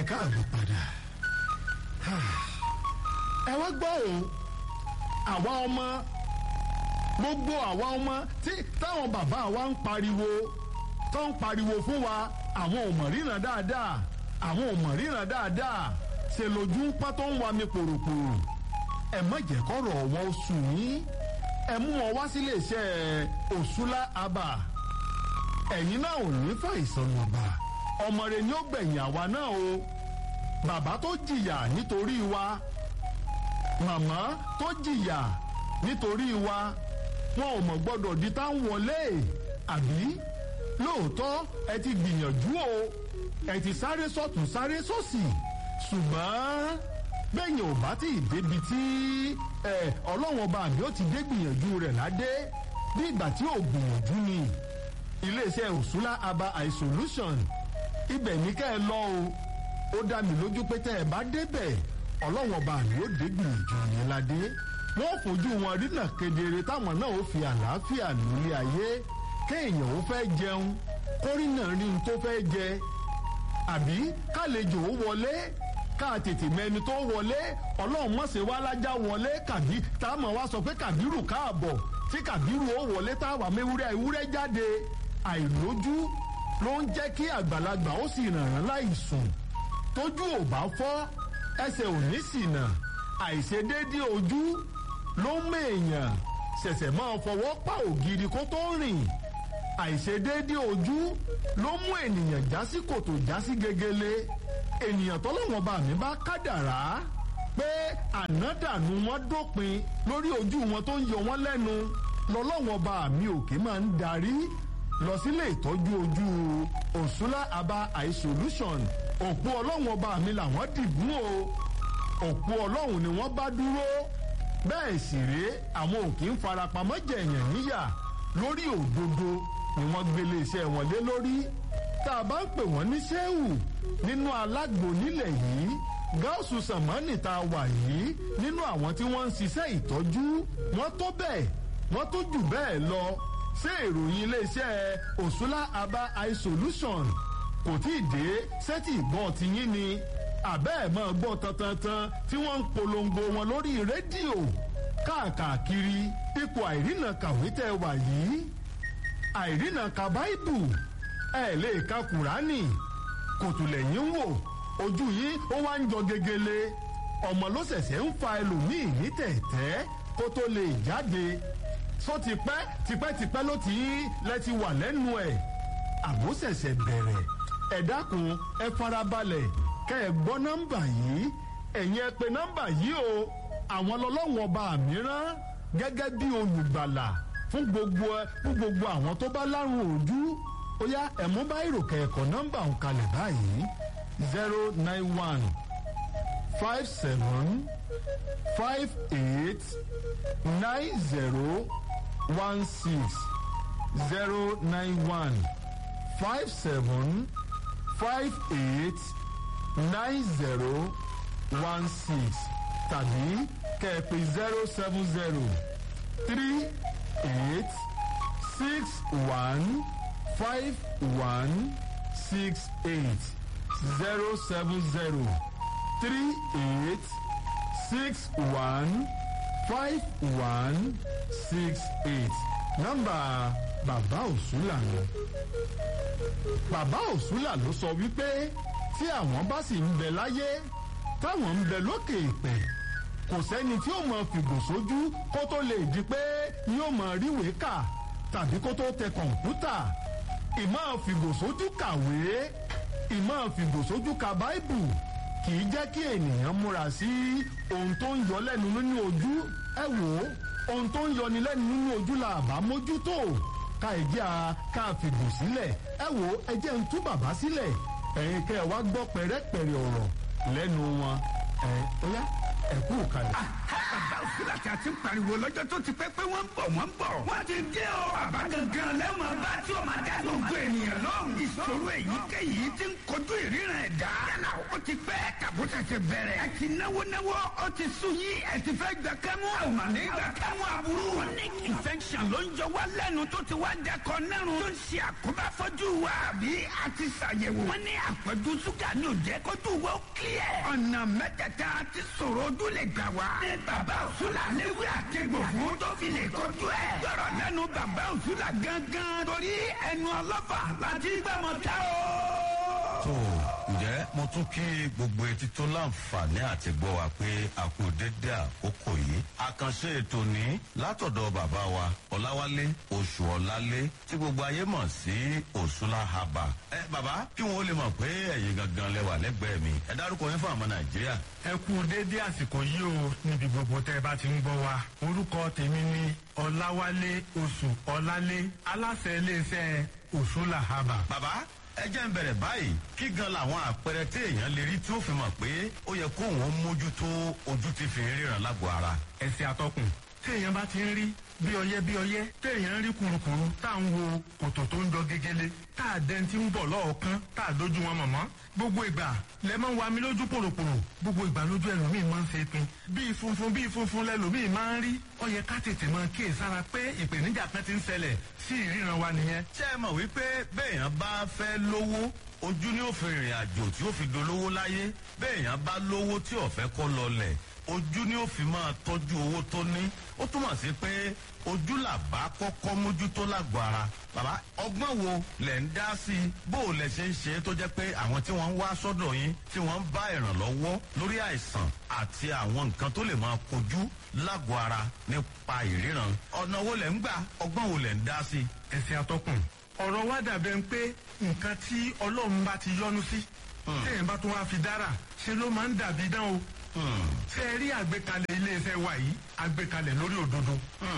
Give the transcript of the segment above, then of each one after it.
káàbọ̀ padà ẹ wá gbọ́ o àwa ọmọ gbogbo àwa ọmọ tí táwọn bàbá wa ń pariwo tó ń pariwo fún wa àwọn ò mọ̀ ríran dáadáa àwọn ò mọ̀ ríran dáadáa ṣe lójú ń pọ́n tó ń wa mi pòròpòrò ẹ má jẹ́ kọ́rọ̀ wọn sùn yín ẹ mú wọn wá sílé iṣẹ́ òṣùlá abà ẹ̀yin náà ò ní fàìsàn lọ́ba ọmọ rẹ ni ó gbẹ̀yìn àwa náà o bàbá tó jìyà nítorí wa màmá tó jìyà nítorí wa wọn ò mọ̀ gbọ́dọ̀ di tá ń wọlé àbí lóòótọ́ ẹ ti gbìyànjú o ẹ ti sáré sọ́tún sáré sósì ṣùgbọ́n bẹ́yìn ò bá tí ì débi tí ọlọ́wọ́n bá mi ó ti dé gbìyànjú rẹ̀ ládé bí ìgbà tí ò gbìyànjú ni iléeṣẹ́ òṣùlá aba isolation ibẹ̀ ní kẹ́ ẹ lọ o ó dá mi lójú pé tẹ́ ẹ bá débẹ̀ ọlọ́wọ́n bá mi ó dé gbìyànjú yẹn ládé wọ́n fojú wọn rínà kedere táwọn náà ó fi àlàáfíà lólé ayé kéèyàn ó fẹ́ jẹun kórìnà rí n tó fẹ́ jẹ àbí kálejò ó wọlé ká tètè mẹni tó wọlé ọlọ́run mọ̀sẹ̀ wá lájà wọlé kàbí tá a mọ̀ wá sọ pé kàbírù káàbọ̀ tí kàbírù ó wọlé tá a wà mẹ́wúrẹ́ ewúrẹ́ jáde àìlójú ló ń jẹ́ kí àgbàlagbà ó sì rànràn láì sùn tójú ò bá fọ́ ẹsẹ̀ ò ní ṣìnà àìṣedéédé ojú ló ń mèèyàn ṣẹ̀ṣẹ̀ máa fọwọ́ pa ògiri kó tó rìn àìṣedéédé ojú ló mú ènìyàn já sí kòtò já sí gegele ènìyàn tọ́lọ́wọ́n bá mi bá kádàrá pé ànádànù wọn dópin lórí ojú wọn tó ń yọ wọn lẹ́nu lọ́lọ́wọ́n bá mi òkè máa ń darí lọ sílé ìtọ́jú ojú òṣùlá aba eye solution òpó ọlọ́wọ́n bá mi làwọn dìbò o òpó ọlọ́run ni wọ́n bá dúró bẹ́ẹ̀ sì rèé àwọn òkè ń farapamọ́ jẹ̀yàn níyà lórí òdodo ni wọ́n gbélé iṣẹ́ wọn lé lórí tá a bá ń pè wọ́n ní sẹ́wù nínú alágbo nílẹ̀ yìí gáàsù sàmánì tá a wà yìí nínú àwọn tí wọ́n ń ṣiṣẹ́ ìtọ́jú wọ́n tó bẹ́ẹ̀ wọ́n tó jù bẹ́ẹ̀ lọ ṣé ìròyìn iléeṣẹ́ òṣùlá aba eye solution kò tí ì dé sẹ́tì ìgbọ́n ti yín ni àbẹ́ ẹ̀ máa gbọ́ tantantan tí wọ́n ń polongo wọn lórí rédíò káàkiri ipò àìrìnà kàwé tẹ́ wà yìí àìrìnà ka báìbù ẹ lè ka kùránì kòtùlẹ̀yìn wò ojú yìí ó wá ń jọ gegele ọmọ ló ṣẹ̀ṣẹ̀ ń fa ẹlòmíì ní tẹ̀tẹ́ kó tó lè jáde só tipẹ́ tipẹ́tipẹ́ ló ti lẹ́ ti wà lẹ́nu ẹ̀ àbó ṣẹ̀ṣẹ̀ bẹ̀rẹ̀ ẹ dákun ẹ farabalẹ̀ kẹ́ ẹ gbọ́ nọ́mbà yìí ẹ̀yin ẹ pè nọ́mbà yìí o àwọn lọ́lọ́wọ́n ọba mìíràn gẹ́gẹ́ bí olùgbàlà fún gbogbo ẹ fún gbogbo àwọn tó bá lárùn ojú ó yá ẹ̀mú bá ìròkè ẹ̀kọ́ nọ́mbà ń kalẹ̀ báyìí zero nine one five seven five eight nine zero one six zero nine one five seven five eight nine zero one six tàbí kẹ̀pẹ̀ zero seven zero three eight six one five one six eight zero seven zero three eight six one five one six eight nọ́mbà bàbá òṣùlà ni bàbá òṣùlà ló sọ wípé tí àwọn bá sì ń bẹ láyé táwọn ń bẹ lókè ìpẹ kò sẹ́ni tí ó mọ fìgò sójú kó tó lè di pé yóò mọ ríwèé kà tàbí kó tó tẹ kọ̀ǹpútà ìmọ̀ fìgò sójú kàwé ìmọ̀ fìgò sójú ka báìbù kì í jẹ́ kí ènìyàn múra sí ohun tó ń yọ lẹ́nu nínú ojú ẹ wò ó ohun tó ń yọni lẹ́nu nínú ojú la àbá mójútó ká ẹ̀jẹ̀ a ká fìgò sílẹ̀ ẹ wò ó ẹ jẹ́ ń tú bàbá sílẹ̀ ẹ̀yin kẹ́ ẹ wá gbọ́ pẹ̀rẹ́pẹ̀rẹ́ ọ̀rọ̀ lẹ́nu wọn ẹ̀ ó yá ẹ kú kalẹ̀. òsínlá tí a ti ń pariwo lọ́jọ́ tó ti pẹ́ pé wọ́n ń bọ̀ wọ́n ń bọ̀. wọ́n ti dé o. bàbá gangan lẹ́wọ̀n bá tí o máa dá gbogbo ènìyàn lọ́rùn. ìṣòro èyíkéyìí ti ń kojú ìríran ẹ̀dá. yálà ó ti pẹ́ tàbó tẹ̀sẹ̀ bẹ̀rẹ̀. ẹ ti náwó náwó ó ti sú yín ẹ ti fẹ́ gbà kẹ́mú. àwọn àmì gbà kẹ́mú aburú. chronic infection ló ń jọ wá lẹ́nu tó ti wá dẹkọ nẹ́rùn. tó ń ṣe àkóbá fọ́jú wa àbí a ti ṣàyẹ̀wò. wọ́n ní àpọ̀jù ṣúgà ní òjẹ́ kójú wa ó kílẹ̀. ọ̀nà mẹ́tẹ̀ẹ̀ta ti sọ̀rọ̀ ojú lè gbà wá. ní bàbá òṣùlà léwé àtẹ̀gbò fún tó fi lè tọ́jú ẹ̀. gbọ́dọ̀ lẹ́nu bàbá òṣùlà gángan torí ẹnu ọlọ́fà láti gbàmọ̀ tá o. tó ǹjẹ́ mo tún kí gbogbo etí tó láǹfààní àti gbọ́ wa pé a kú dédé àkókò yìí àkànṣe ètò ní látọ̀dọ̀ bàbá wa ọ̀làwálé oṣù ọ̀làlé tí gbogbo ayé mọ̀ sí òṣùlá haba. ẹ bàbá kí wọn ó lè mọ̀ pé ẹ̀yin gangan lẹ́wà lẹ́gbẹ̀ẹ́ mi ẹ dárúkọ yín fún àwọn nàìjíríà. ẹ kú déédé àsìkò yìí o níbi gbogbo tẹ́ ẹ bá ti ń gbọ́ wa orúkọ tèmi ni ọ̀làwálé oṣù ọ̀làlé aláṣẹ iléeṣẹ́ òṣùlà haba. bàbá ẹ jẹ́ ń bẹ̀rẹ̀ báyìí kí gan làwọn àpẹẹrẹ tí èèyàn lè rí tí ó fi mọ̀ pé ó yẹ kó òun mójútó ojú ti fi ń ríran lágbo ara. ẹsẹ̀ atọ́kùn tí èèyàn bá ti ń rí bí ọyẹ bí ọyẹ tí èèyàn ń rí kurukuru tá à ń wo kòtò tó ń jọ gegele tá à dẹ́n tí ń bọ̀ lọ́ọ̀kan tá à dójú wọn mọ̀mọ́ gbogbo ìgbà lẹ máa ń wa mi lójú pòròpòrò gbogbo ìgbà lójú ẹlòmíì máa ń ṣe pin bíi funfun bíi funfun lẹlòmíì máa ń rí ó yẹ ká tètè máa kíyè sára pé ìpèníjà kan ti ń ṣẹlẹ̀ sí ìríran wa nìyẹn. ṣé ẹ mọ̀ wípé béèyàn bá fẹ́ lówó ojú ni ó fi rìnrìn àjò tí ó fi dolówó láyé béèyàn bá lówó tí ò fẹ́ kó lọlẹ̀ ojú ni ó fi máa tọ́jú owó tó ní ó túmọ̀ sí pé ojú làbá kọ́kọ́ mójútó lágbo ara bàbá ọgbọ́n wo lẹ̀ ń dá sí i bó o lẹ̀ ṣe ń ṣe é tó jẹ́ pé àwọn tí wọ́n ń wá sọ́dọ̀ yín tí wọ́n ń bá ìrànlọ́wọ́ lórí àìsàn àti àwọn nǹkan tó lè máa kojú lágbo ara nípa ìríran ọ̀nà wo lẹ̀ ń gbà ọgbọ́n wo lẹ̀ ń dá sí i. ẹsẹ̀ atọ́kùn ọ̀rọ̀ wa dàbẹ̀ ń pé nǹkan tí ọlọ́run bá ti yọ́nú sí téèyàn bá tún wá fi dára ṣe ló máa ń dàbí dán o ṣe rí àgbékalẹ̀ iléeṣẹ́ wa yìí àgbékalẹ̀ lórí òdodo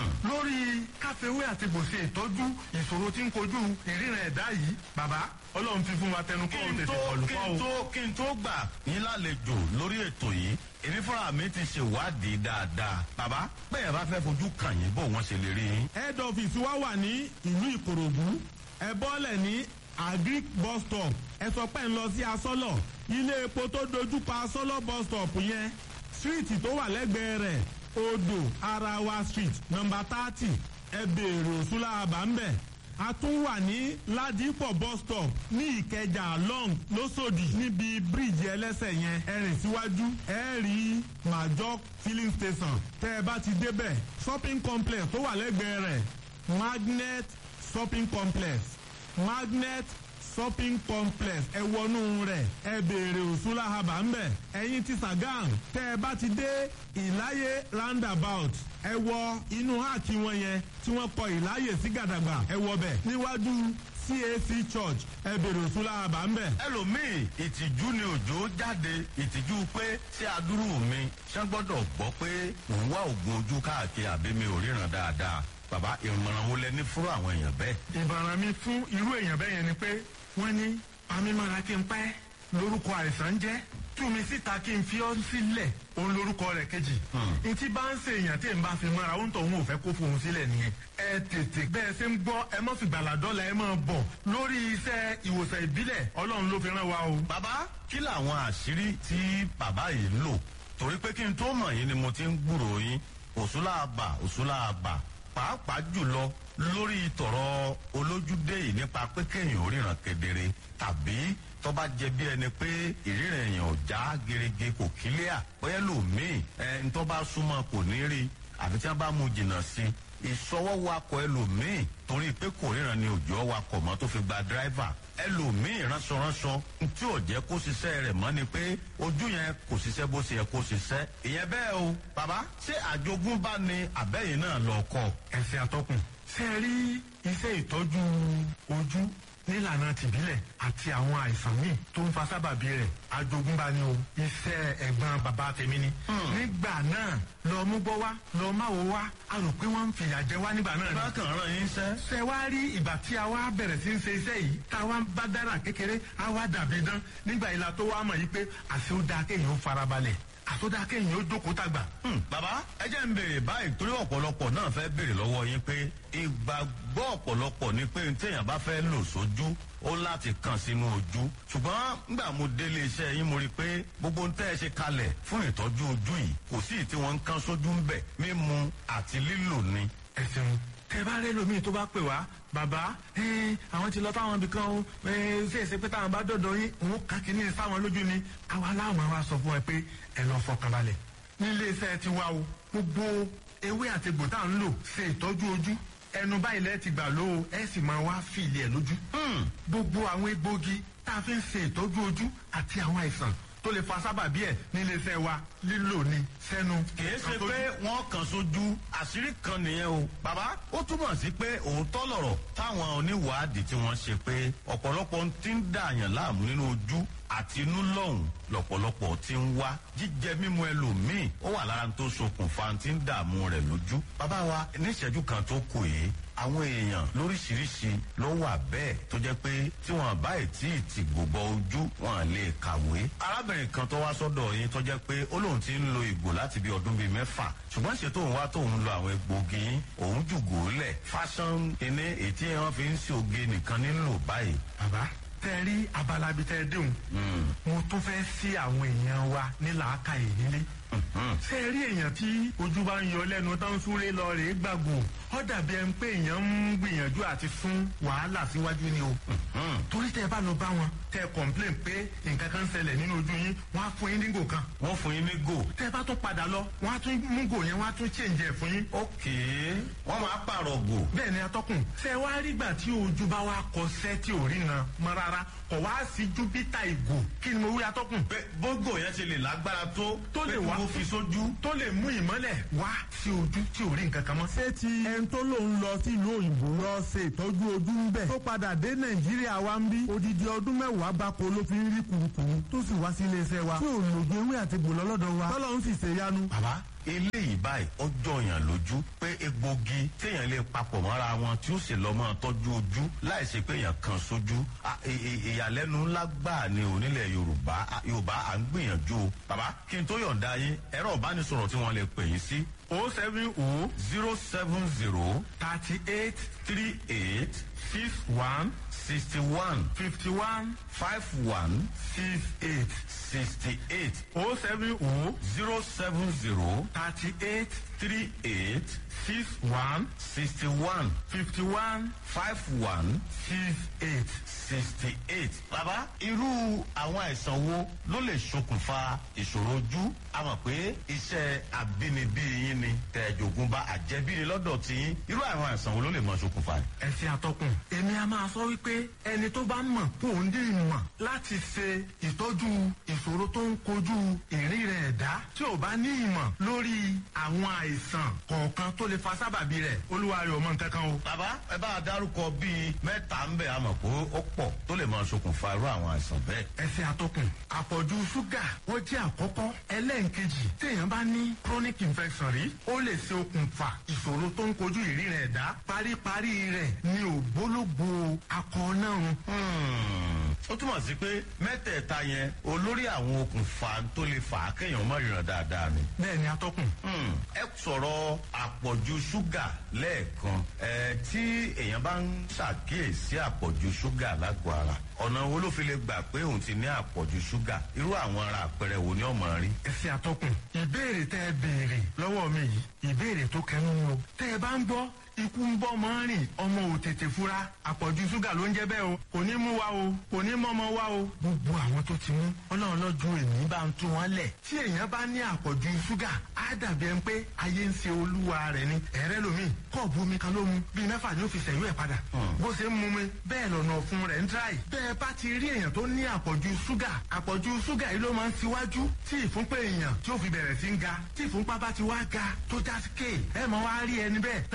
lórí káfíwé àti bòṣe ìtọ́jú ìṣòro tí ń kojú ìríran ẹ̀dá yìí bàbá ọlọ́run fi fún wa tẹnu kọ́ kí ò n tètè tó kọlù kí kọ́ n o. tó kí n tó gbà yín lálejò lórí ètò yìí èmi fúnra mi ti ṣèwádìí dáadáa bàbá bẹ́ẹ̀ bá fẹ́ fojú kàn yín bó wọ́n ṣe lè rí yín. head office wa wà ní ìlú ìkòròdú ẹ bọ́lẹ̀ ní agric bus stop ẹ sọ pé ń lọ sí asọ́lọ̀ ilé epo tó dojúkọ asọ́lọ̀ bus stop yẹn street tó wà lẹ́gbẹ̀ẹ́ rẹ̀ odò arawa street number thirty ẹ béèrè òṣùlá àbámbẹ̀ a tún wà ní ládìpọ̀ bus stop ní ìkẹjà long lọ́sọ̀dì níbi bíríìjì ẹlẹ́sẹ̀ yẹn ẹ rìn síwájú ẹ rí major filling station tẹ́ ẹ bá ti débẹ̀ shopping complex tó wà lẹ́gbẹ̀ẹ́ rẹ̀ magnet shopping complex magnet shopping complex ẹ wọnú rẹ̀ ẹ béèrè òṣùlá haba ńbẹ ẹ̀yin ti sàgán tẹ́ ẹ bá ti dé ìláyé roundabout ẹ wọ inú háàkì wọn yẹn tí wọ́n kọ ìláyè sí gàdàgbà ẹ wọ bẹ̀ níwájú cac church ẹ béèrè òṣùlá haba ńbẹ. ẹlòmíì ìtìjú ni òjò jáde ìtìjú pé ṣé adúrú mi ṣé gbọ́dọ̀ gbọ́ pé mò ń wá oògùn ojú káàkiri àbí mi ò ríran dáadáa bàbá ìmọ̀ràn wo lẹ ní fúrú àwọn èèyàn bẹ́ẹ̀. ìbàràn mi fún irú èèyàn bẹ́ẹ̀ yẹn ni pé wọ́n ní pamímọ́ra kí n pẹ́ lórúkọ àìsàn jẹ́ tú mi síta kí n fi ọ́ sílẹ̀ òun lórúkọ rẹ̀ kejì. ntí bá ń ṣe èèyàn tí n bá fi mọ́ra òun tó òun ò fẹ́ kó fohùn sílẹ̀ nìyẹn. ẹ tètè bẹ́ẹ̀ ṣe ń gbọ́ ẹ mọ́ fi gbàládọ́là ẹ máa bọ̀ lórí iṣẹ́ ìwòsàn ìbílẹ̀ ọlọ́run ló fi rán wa o. bàbá kí làwọn àṣírí tí bàbá yìí ń lò torí pé kí n tó mọ̀ yín ni mo ti ń gbúròó yín òṣùlá àbà òṣùlá àbà pàápàá jùlọ lórí tọ̀rọ̀ olójúdé yìí nípa pé kéèyàn ò ríran kedere tàbí tó bá jẹ bí ẹni pé ìríran èèyàn ò já gerege kò kílíà bóyá lòmíì ẹ ń tó bá súnmọ́ kò ní rí àfi tí wọ́n bá mú jìnnà sí i ìṣọwọ́ wakọ̀ ẹlòmíì torí pé kò ríran ni òjò wakọ̀ mọ́ tó fi gba dráìvà ẹlòmíì ránṣọránṣọ tí ò jẹ́ kó ṣiṣẹ́ rẹ̀ mọ́ ni pé ojú yẹn kò ṣiṣẹ́ bó ṣe yẹ kó ṣiṣẹ́ ìyẹn bẹ́ẹ̀ o bàbá ṣé àjogúnbá ni àbẹ́yìn náà lọ kọ́ ẹsẹ̀ atọ́kùn. ṣé ẹ rí iṣẹ́ ìtọ́jú ojú nílànà tìbílẹ̀ àti àwọn àìsàn míì tó ń fa sábàbí rẹ̀ àjogúnbá ni o iṣẹ́ ẹ̀gbọ́n bàbá tèmi ni. nígbà náà lọ mú gbọ́ wá lọ má wo wá a rò pé wọ́n ń fìyà jẹ wá nígbà náà ni. bákan ràn yín sẹ́. ṣe wá rí ìgbà tí a wá bẹ̀rẹ̀ sí ń ṣe iṣẹ́ yìí tá a wá bá dára kékeré a wá dàbí dán nígbà ìlà tó wá mọ̀ yìí pé àṣẹ ó dáa kéèyàn ó farabalẹ̀ àtọ́dá kéèyàn ó jókòó tàgbà. Hmm, bàbá ẹ jẹ́ ń béèrè báyìí torí ọ̀pọ̀lọpọ̀ náà fẹ́ béèrè lọ́wọ́ yín pé ìgbàgbọ́ ọ̀pọ̀lọpọ̀ ni pé téèyàn bá fẹ́ lò sójú ó láti kàn sínú ojú ṣùgbọ́n nígbà mo délé iṣẹ́ yín mo rí i pé gbogbo ń tẹ́ ẹ ṣe kalẹ̀ fún ìtọ́jú ojú yìí kò sí tí wọ́n ń kán sójú ń bẹ̀ mímu àti lílò ni. ẹ ṣeun tẹ bá rẹ lómi tó bá pè wá bàbá ẹ, àwọn ti lọ táwọn ibì kan o ẹ, ṣe é ṣe pé táwọn bá dọ̀dọ̀ yín òun kà kí ní sáwọn lójú ni àwa láwọn wa sọ fún ẹ pé ẹ lọ fọkàn balẹ̀ nílé iṣẹ́ ti wá o gbogbo ewé àti egbò tá à ń lò ṣe ìtọ́jú ojú ẹnu báyìí lẹ́ẹ̀ ti gbà ló o ẹ sì máa wá fìlì ẹ̀ lójú gbogbo àwọn egbògi tá a fi ń ṣe ìtọ́jú ojú àti àwọn àìsàn tó lè fa sábàbí ẹ̀ nílé iṣẹ́ wa lílò ni sẹ́nu kìí ṣe àtọ́jú. pé wọ́n kàn sójú àṣírí kan nìyẹn o. bàbá ó túmọ̀ sí pé òótọ́ lọ̀rọ̀ táwọn oníwàádìí tí wọ́n ṣe pé ọ̀pọ̀lọpọ̀ ti ń dààyàn láàmú nínú ojú àti inú lọ́hùn lọ̀pọ̀lọpọ̀ ti ń wá jíjẹ mímu ẹlòmíì ó wà lára tó ṣokùnfà ti ń dààmú rẹ̀ lójú. bàbá wa níṣẹ́jú kan tó kù yìí àwọn èèyàn lóríṣiríṣi ló wà bẹ́ẹ̀ tó jẹ́ pé tí wọ́n bá tí ì ti gbogbo ojú wọn lè kàwé. arábìnrin kan tó wá sọ́dọ̀ yín tó jẹ́ pé ó lóun ti ń lo ìgò láti bí ọdún bíi mẹ́fà ṣùgbọ́n ṣe tóun wá tóun lo àwọn egbògi yín òun jùgò lẹ̀ fásán iné ètí wọn fi ń ṣe oge nìkan nílò báyìí. bàbá tẹ rí abala bíi tẹ déhùn mo tún fẹ́ sí àwọn èèyàn wa ní làákàyè nílé ṣé ẹ rí èèyàn tí ojú bá ń yọ lẹ́nu tó ń súré lọ rèé gbàgbó ó dàbí ẹni pé èèyàn ń gbìyànjú àti fún wàhálà síwájú ni o torí tẹ bá lọ bá wọn tẹ complain pé nǹkan kan ń ṣẹlẹ̀ nínú ojú yín wọ́n á fún yín ní gò kan wọ́n fún yín ní gò. tẹ bá tún padà lọ wọ́n á tún mú gò yẹn wọ́n á tún change ẹ̀ fún yín ókè wọ́n máa pààrọ̀ gò. bẹ́ẹ̀ ni atọ́kùn ṣe wá rígbà tí ojú bá wá kọsẹ́ tí ò rí nan mọ́ rárá kọ̀ wá sí júpítà ìgò kí ni mo wí atọ́kùn pé bógò yẹn ṣe lè lágbára tó Tó lè pé kí wá. wọ́n fi sójú. tó lè mú ìmọ́lẹ̀ wá sí ojú tí ò rí nǹkan kan mọ́. ṣé ti ẹni tó lòun lọ sílùú òyìnbó lọ ṣe ìtọ́jú ojú ń bẹ̀ tó padà dé nàìjíríà wa ń bí odidi ọdún mẹ́wàá gbáko ló fi ń rí kùrukùru tó sì wá sí iléeṣẹ́ wa tí ò lògùn ewé àti gbòlọ́ lọ́dọ̀ wa tọ́lọ́run sì ṣe yanu. bàbá eléyìí báyìí ó jọyàn lójú pé egbògi téèyàn lè papọ̀ mọ́ra wọn tí ó sì lọ́ máa tọ́jú ojú láì ṣe pé èèyàn kan sójú À, ì- ì- ìyàlẹ́nu ńlá gbáà ni onílẹ̀ yorùbá À, yorùbá à ń gbìyànjú o bàbá kí n tó yọ̀ǹda yín ẹ̀rọ ìbánisọ̀rọ̀ tí wọ́n lè pè yín sí o seven o zero seven zero thirty eight three eight six one sixty one fifty one five one six eight sixty eight o seven o zero seven zero thirty eight three eight six one sixty one fifty one five one six eight. sixty eight. bàbá irú àwọn àìsàn wo ló lè ṣokùnfà ìṣòro ojú a mọ̀ pé iṣẹ́ àbínibí yín ni tẹ̀jọ̀gùn bá àjẹbí ni lọ́dọ̀ tí yín irú àwọn àìsàn wo ló lè mọ ṣokùnfà rẹ̀. ẹ̀sìn àtọkùn èmi a máa sọ wípé ẹni tó bá mọ̀ kó ń dín ìmọ̀ láti ṣe ìtọ́jú ìṣòro tó ń kojú ìrí rẹ̀ ẹ̀dá tí ò bá ní ìmọ̀ lórí àwọn àìsàn kọ̀ọ̀kan tó lè fa sábàbí rẹ̀ olúwa rẹ̀ ò mọ nǹkan kan o. bàbá ẹ bá a dárúkọ bíi mẹ́ta ń bẹ̀ a mọ̀ pé ó pọ̀ tó lè mọ ṣokùnfà irú àwọn àìsàn bẹ́ẹ̀. ẹ̀sìn àtọkùn àpọ̀jù ṣúgà ó jẹ́ àkọ́kọ́ ẹlẹ́ǹkejì téèyàn bá ní chronic infection rí ó lè ṣe okùnfà ìṣòro tó ń kojú ìrí rẹ̀ ẹ̀dá paríparí rẹ̀ ní ògbólógbò akọ náà Hmm, ó túmọ̀ sí pé mẹ́tẹ̀ẹ̀ta yẹn olórí àwọn okùnfà tó lè fà á kéèyàn mọ̀ ìràn dáadáa ni. bẹ́ẹ̀ ni atọ́kùn Hmm, ẹ sọ̀rọ̀ àpọ̀jù ṣúgà lẹ́ẹ̀kan ẹ tí èèyàn bá ń ṣàkíyèsí àpọ̀jù ṣúgà lágọ̀ọ́ ara ọ̀nà wo ló fi lè gbà pé òun ti ní àpọ̀jù ṣúgà irú àwọn ara àpẹẹrẹ wo ni ọmọ rí. ẹsẹ àtọkùn ìbéèrè tẹ ẹ béèrè lọ́wọ́ mi yìí ìbéèrè tó kẹnu ni o tẹ ẹ bá ń gbọ́ ikú ń bọ́ mọ́ rìn ọmọ ò tètè fura àpọ̀jù ṣúgà ló ń jẹ́ bẹ́ẹ̀ o kò ní mú wa o kò ní mọ́mọ́ wa o. gbogbo àwọn tó ti mú ọlọ́run lọ́jọ́ èmi bá ń tú wọn lẹ̀ tí èèyàn bá ní àpọ̀jù ṣúgà á dàbí ẹni pé ayé ń ṣe olúwa rẹ̀ ni ẹ̀rẹ́ lomi kọ́ọ̀bù omi kan ló mu bíi mẹ́fà ni ó fi ṣẹ̀yọ́ ẹ̀ padà bó ṣe ń mu mi bẹ́ẹ̀ lọ́nà ọ̀fun rẹ̀ ń dráì bẹ́ẹ̀ bá ti rí èèyàn tó ní àpọ̀jù ṣúgà àpọ̀jù ṣúgà yìí ló máa ń ṣíwájú tí ìfúnpá èèyàn tí ó fi bẹ̀rẹ̀ sí ń ga tí ìfúnpá bá ti wá ga tó já sí kéè ẹ máa wá rí ẹni bẹ́ẹ̀ tán bá ju nǹkan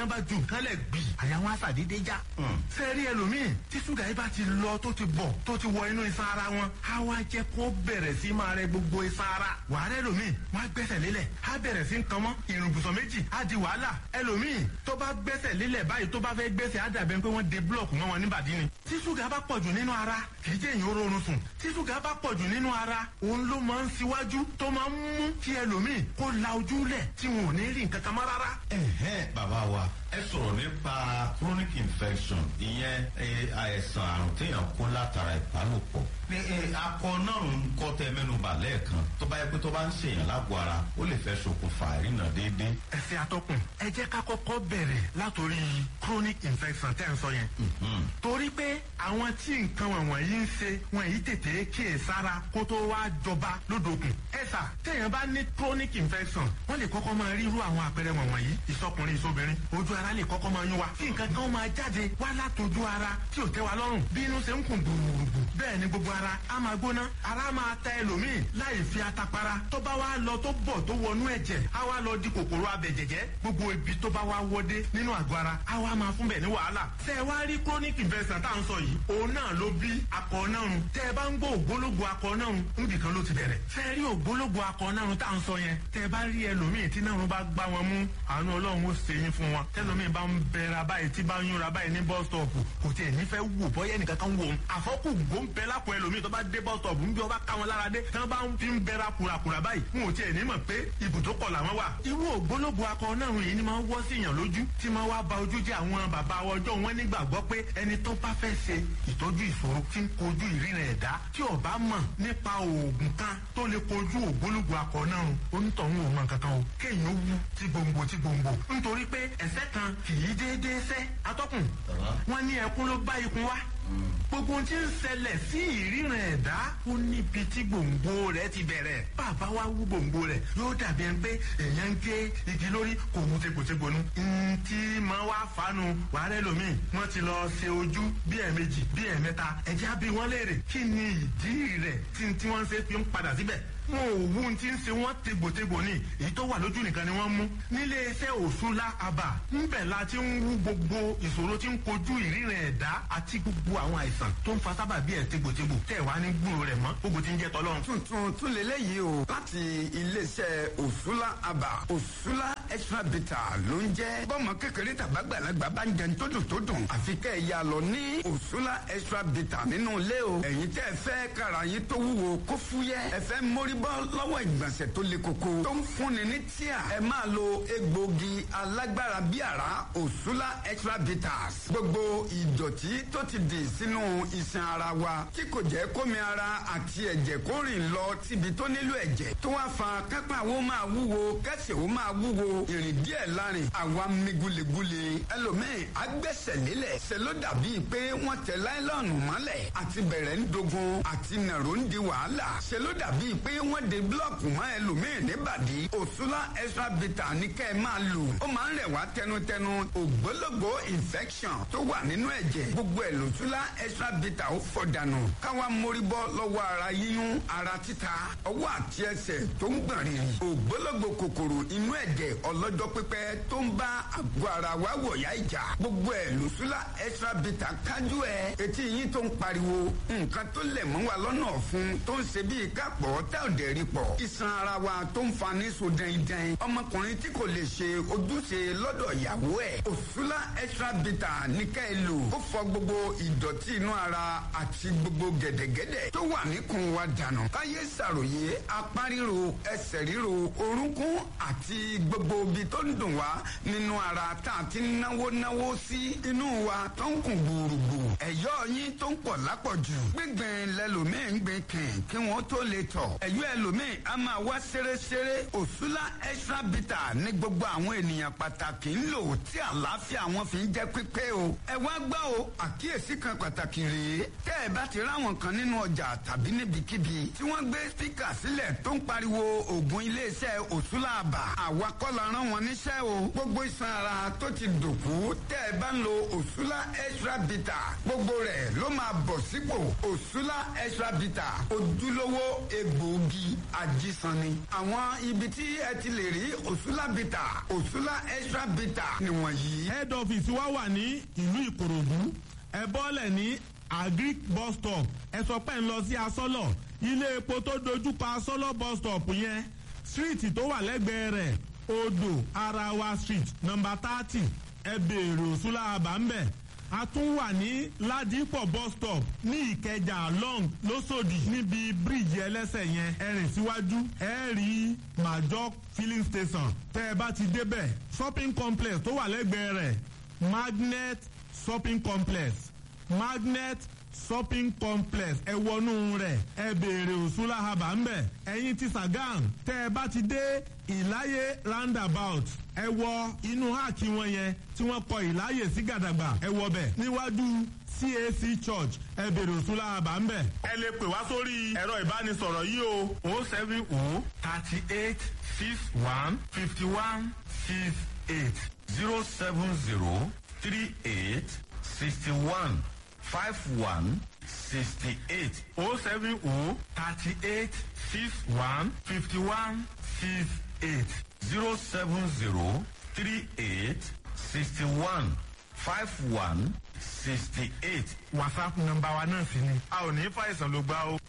kan lẹ̀ gbì àyà wọn àṣàdédé já. sẹ́ẹ̀rí ẹlòmíì tí ṣúgà yìí bá ti lọ tó ti bọ̀ tó ti wọ inú iṣan ara wọn á wá jẹ́ kó bẹ̀rẹ̀ sí máa rẹ gbogbo iṣan ara. wàhálà ẹlòmíì wọn á gbẹ́sẹ̀ lélẹ̀ á bẹ̀rẹ̀ sí nǹkan mọ́ ìrùbùsọ̀ méjì á di wàhálà ẹlòmíì tó bá gbẹ́sẹ̀ lélẹ̀ báyìí tó bá fẹ́ gbẹ́sẹ̀ á dàbẹ̀ pé wọ́n de búlọ̀kù mọ́ wọn níbàdí ni. tí ṣúgà bá pọ̀jù nínú ara kì í jẹ́ èyàn oorun sùn tí ṣúgà bá pọ̀jù nínú ara òun ló máa ń ṣíwájú tó máa ń mú kí ẹlòmíì kó la ojú lẹ̀ tí wọn ò ní rí nǹkan kan mọ́ rárá. ẹ̀hẹ́n bàbá wa ẹ sọ̀rọ̀ nípa chronic infection ìyẹn eh, àìsàn àrùn téèyàn kó látara ìbálòpọ̀ ní eh, akọ náà ń kọ́ tẹ mẹ́nuba lẹ́ẹ̀kan tó bá yẹ pé tó bá ń ṣèyàn lágbo ara ó lè fẹ́ ṣokùnfà ìrìnà déédéé. ẹsẹ̀ atọ́kùn ẹ jẹ́ ká kọ́kọ́ bẹ̀rẹ̀ látòrí chronic infection tẹ́ ń sọ yẹn. torí pé àwọn tí nǹkan wọ̀nyí ń ṣe wọn yìí tètè kíyè sára kó tó wá jọba lódòkun. ẹ̀sà téèyàn bá ní chronic infection wọ́n lè kọ́kọ́ máa rí irú àwọn àpẹẹrẹ wọ̀nyí ìsọkùnrin ìsọbìnrin ojú ara lè kọ́kọ́ máa yún wa kí nǹkan kan máa jáde wá látòjú ara tí ò tẹ́ wa lọ́rùn bí inú ṣe ń kùn gbùrùgbù bẹ́ẹ̀ ni gbogbo ara á máa gbóná ara máa ta ẹlòmíì láì fi atapara tó bá wá lọ tó bọ̀ tó wọnú ẹ̀jẹ̀ á wá lọ di kòkòrò abẹ̀jẹ̀jẹ̀ gbogbo ibi tó bá wá wọdé nínú àgọ́ ara á wá máa fún bẹ̀ ní wàhálà tẹ́ ẹ wá rí chronic infection tá à ń sọ yìí òun náà ló bí akọ náà run tẹ́ ẹ bá ń gbọ́ ògbólógbò akọ náà run níbi kan ló ti bẹ̀rẹ̀ tẹ́ ẹ rí ògbólógbò akọ náà run tá à ń sọ yẹn tẹ́ ẹ bá rí ẹlòmíì tí náà run bá gbá wọn mú àánú ọlọ́run ó ṣe yín fún wọn tẹ́lómíì bá ń bẹ̀rẹ̀ báyìí tí bá ń yúnra báyìí ní bus stop kò tiẹ̀ nífẹ̀ẹ́ wò bọ́yẹ́ nìkan kan wò ó àfọ́kù gbóǹbẹ́ lápò ẹlòmíì tó bá dé bus stop ń bí ọba ká wọn lára dé tí wọ́n bá ń fi ń bẹ̀rẹ̀ kùràkùrà báyìí wọn ò tiẹ̀ ní mọ̀ pé ibùdókọ̀ làwọn wà. irú ògbólógbò akọ náà yìí ni máa ń wọ́ sí èèyàn lójú tí máa wá ba ojú jẹ́ àwọn bàbá ọjọ́ wọn nígbàgbọ́ pé ẹni tó bá fẹ́ ṣe ìtọ́jú ìṣòro tí ń kojú ìrìnà ẹ̀dá tí ò bá mọ̀ nípa oògùn kan tó lè kojú ògbólógbò akọ náà onítọ̀hún ò mọ̀ kankan o kéèyàn wú tí gbòǹgbò tí gbòǹgbò nítorí pé ẹ̀sẹ̀ kan kì í déédéé sẹ́ atọ́kùn wọn ní ẹkún ló bá ikun wá gbogbo ohun tí ń ṣẹlẹ̀ sí ìríran ẹ̀dá ó níbi tí gbòǹgbò rẹ̀ ti bẹ̀rẹ̀ bàbá wa wú gbòǹgbò rẹ̀ yóò dàbí ẹni pé èèyàn ń gé igi lórí kò mú tegbòtegbò nu. ntí máa wá fanu wàhálà lómìn wọ́n ti lọ ṣe ojú bí ẹ̀ẹ̀mejì bí ẹ̀ẹ̀mẹ́ta ẹ̀jẹ̀ á bí wọ́n léèrè kí ni ìdí rẹ̀ tí tí wọ́n ṣe fi ń padà síbẹ̀ wọn ò wú ti ń ṣe wọn tegbòtegbò ni èyí tó wà lójú nìkan ni wọ́n mú nílé iṣẹ́ òṣùlá àbà ńbẹ̀ la ti ń wú gbogbo ìṣòro tí ń kojú ìríran ẹ̀dá àti gbogbo àwọn àìsàn tó ń fa sábà bí ẹ̀ tegbòtegbò tẹ̀ wá ní gbúrò rẹ̀ mọ́ gbogbo ti ń jẹ́ tọ́lọ́run. tuntun tún lélẹ́yìí o láti iléeṣẹ́ òṣùlá àbà òṣùlá extra bitter ló ń jẹ́ bọ́mọ kékeré tàbágbàlagbà bá ń jẹun tó dùn tó dùn àfi kẹ́ ẹ̀ yà lọ ní òṣùlá extra bitter nínú ilé o ẹ̀yin tẹ́ ẹ fẹ́ kára yín tó wúwo kó fúyẹ́ ẹ fẹ́ mórí bọ́ lọ́wọ́ ìgbọ̀nsẹ̀ tó le koko tó ń fúnni ní tíà ẹ máa lo egbògi alágbára bí àrá òṣùlá extra bitters gbogbo ìdọ̀tí tó ti dì sínú iṣan ara wa tí kò jẹ́ kómi ara àti ẹ̀jẹ̀ kó rìn lọ síbi tó nílò ẹ̀jẹ̀ tó wá fa kápá wo máa wúwo kẹsẹ̀ wo máa wúwo ìrìn díẹ̀ lárin àwa mi gulegule ẹlòmíì agbẹ́sẹ̀ lélẹ̀ ṣe ló dàbí pé wọ́n tẹ láìlọ́ọ̀nù mọ́lẹ̀ àti bẹ̀rẹ̀ ń dogun àti nàró ń di wàhálà ṣe ló dàbí pé wọ́n de búlọ̀kù mọ́ ẹlòmíì níbàdí òṣùlá extra bitter ní kẹ́ ẹ máa lò ó máa ń rẹ̀ wá tẹnutẹnu ògbólógbò infection tó wà nínú ẹ̀jẹ̀ gbogbo ẹ̀ lòṣùlá extra bitter ó fọ̀ dànù káwa mórí bọ́ lọ́wọ́ ara yíyún ara títa ọwọ́ àti ẹsẹ̀ tó ń gbọ̀n rìrì ògbólógbò kòkòrò inú ẹ̀jẹ̀ ọlọ́jọ́ pípẹ́ tó ń bá àgọ́ ara wa wọ̀yá ìjà gbogbo ẹ̀ lòṣùlá extra bitter kájú ẹ̀ etí yín tó ń pariwo nǹkan tó lẹ̀ mọ́ wa lọ́nà ọ̀fun tó ń ṣe bíi kápọ̀ tẹ́ ò dẹ̀ rí pọ̀ iṣan ara wa tó ń fa ní so dẹ́ndẹ́n ọmọkùnrin tí kò lè ṣe ojúṣe lọ́dọ̀ ìyàwó ẹ̀ òṣùlá extra bitter ní ká ẹ lò ó fọ gbogbo ìdọ̀tí inú ara àti gbogbo gẹ̀dẹ̀gẹ̀dẹ̀ tó wà níkùn wa dànù káyé ṣàròyé apá ríro ẹsẹ̀ ríro orúnkún àti gbogbo ibi tó ń dùn wá nínú ara tá a ti náwó náwó sí inú wa tó ń kùn gbùrùgbù ẹ̀yọ́ yín tó ń pọ̀ lápọ̀jù gbígbìn lẹ́lòmíì ń gbìn kìn kí wọ́n tó lè tọ̀ ẹ̀yọ́ ẹlòmíì a máa wá ṣeréṣeré òṣùlá extra bitter ní gbogbo àwọn ènìyàn pàtàkì ń lò tí àlàáfíà wọn fi ń jẹ́ pípé o ẹ wá gbọ́ o àkíyèsí kan pàtàkì rèé tẹ́ ẹ bá ti ráwọn kan nínú ọjà tàbí níbikíbi tí wọ́n gbé spíkà sílẹ̀ tó ń pariwo ògùn iléeṣẹ́ òṣùlá àbà àwa kọ́ la rán wọn níṣẹ́ o gbogbo iṣan ara tó ti dòkú tẹ́ ẹ bá ń lo òṣùlá extra bita gbogbo rẹ̀ ló máa bọ̀ sípò òṣùlá extra bita ojúlówó egbòogi ajísanni àwọn ibi tí ẹ ti lè rí òṣùlá bita òṣùlá extra bita nìwọ̀nyí. head office wa wà ní ìlú ìkòròdú ẹ bọ́lẹ̀ ní agric bus stop ẹ sọ pé ń lọ sí asọ́lọ̀ ilé epo tó dojúkọ asọ́lọ̀ bus stop yẹn street tó wà lẹ́gbẹ̀ẹ́ rẹ̀ odò arawa street number thirty ẹ béèrè òṣùlá àbámbẹ̀ a tún wà ní ládìpọ̀ bus stop ní ìkẹjà long lọ́sọ̀dì níbi bíríìjì ẹlẹ́sẹ̀ yẹn ẹ rìn síwájú ẹ rí major filling station tẹ́ ẹ bá ti débẹ̀ shopping complex tó wà lẹ́gbẹ̀ẹ́ rẹ̀ magnet shopping complex magnet shopping complex ẹ wọnú rẹ̀ ẹ béèrè òṣùlá haba ńbẹ ẹ̀yin ti sàgán tẹ́ ẹ bá ti dé ìláyé roundabout ẹ wọ inú háàkì wọn yẹn tí wọ́n kọ ìláyè sí gàdàgbà ẹ wọ bẹ̀ níwájú cac church ẹ béèrè òṣùlá haba ńbẹ. ẹ lè pè wá sórí ẹ̀rọ ìbánisọ̀rọ̀ yìí o o seven o thirty eight six one fifty one six eight zero seven zero three eight sixty one five one sixty eight o seven o thirty eight six one fifty one six eight zero seven zero three eight sixty one five one sixty eight. whatsapp nọmba wa náà sì ni a ò ní fàìsàn ló gbá o.